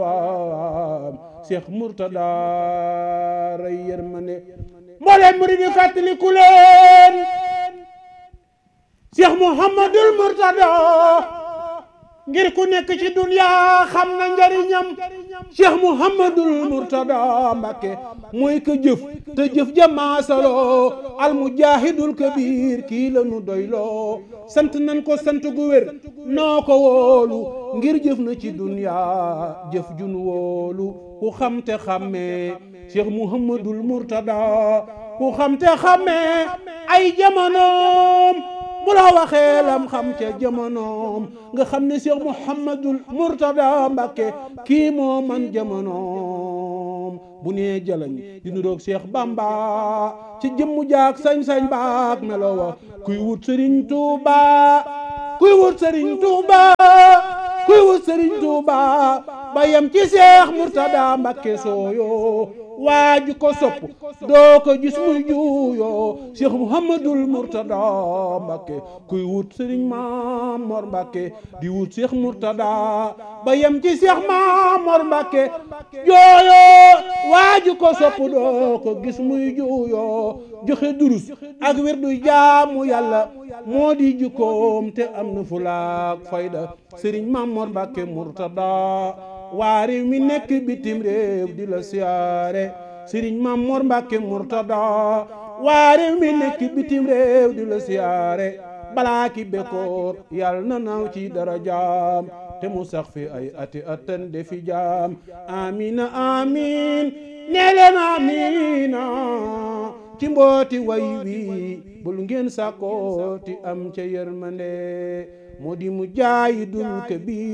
waam Cheikh Mourtada ray yërmande mbooleem murid yi fàttaliku leen Cheikh Mouhamadul Mourtada ngir ku nekk ci dunya xam na njariñam Cheikh Mouhamadul Mourtada Mbàkke mooy ka jëf te jëf jamaasaloo almujahidul kabir kii la nu doyloo sant nan ko sant gu wér noo ko wóolu ngir jëf na ci dunya jëf jun wóolu ku xam te xàmmee Cheikh Mouhamadul Mourtada ku xam te xàmmee ay jamonoom bu la waxee lam xam ca jamonoom nga xam ne Cheikh Mouhamadul Mourtada Mbàkke kii moo man jamonoom bu nee jalañ di nuroog Cheikh Bamba ci jëmmu jaak sañ-sañ baak melo wa kuy wut Sëriñ Tuuba kuy wut Sëriñ Tuuba kuy wut Sëriñ Tuuba ba yem ci Cheikh Mourtada Mbàkke sooyo waaju ko sopp doo ko gis muy juuyoo Cheikh Mouhamadul Mourtada Mbàkke kuy wut Sëriñ Mamor Mbàkke di wut Cheikh Mourtada ba yem ci Cheikh Mamor Mbàkke jooyoo waaju ko sopp doo ko gis muy juuyoo joxe durus ak wirdu jaamu yàlla moo di jukkoom te am na fulaak fayda Sëriñ Mamor Mbàkke Mourtada waa réew mi nekk bitim réew di la siyaare sëriñ Mamor Mbàkke Mourtada waa réew mi nekk bitim réew di la siyaare balaa ki bekkoor yàlla na naaw ci dara jaam te mu sax fi ay ati atan defi jaam amina amin nee leen amina ci mbooti way wi bul ngeen sàkkooti am ca yërmande moo di mu jaayi dul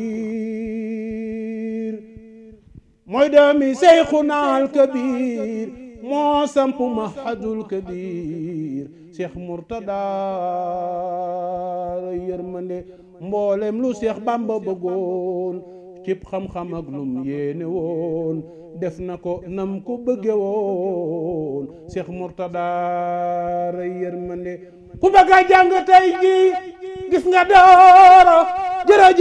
kabir mooy doomi seyxunaal kabir moo samp mahadul kabir Cheikh Mourtada yërmande mboolem lu Cheikh Bamba bëggoon cib xam-xam ak lum yéene woon def na ko nam ko bëgge woon Cheikh Mourtada yërmande ku bëgg a jàng tey ji gis nga dooro jërëjëf